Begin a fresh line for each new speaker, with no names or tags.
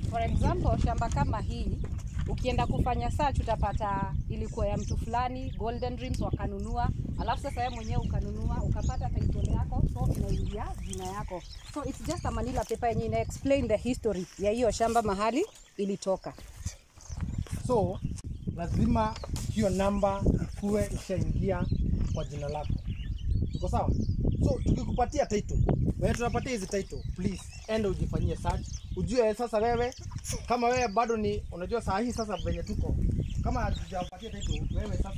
For example, shamba kama hii ukienda kufanya search utapata ilikuwa ya mtu fulani, Golden Dreams wakanunua, alafu sasa wewe mwenyewe ukanunua ukapata title yako, so inaingia jina yako. So it's just a manila paper yenye ina explain the history ya hiyo shamba mahali ilitoka.
So lazima hiyo namba ikuwe ishaingia kwa jina lako. Tuko sawa? So tukikupatia title, wewe tunapatia hizi title, please enda ujifanyie search, ujue sasa wewe kama wewe bado ni unajua saa hii sasa venye tuko kama hatujapatia title wewe sasa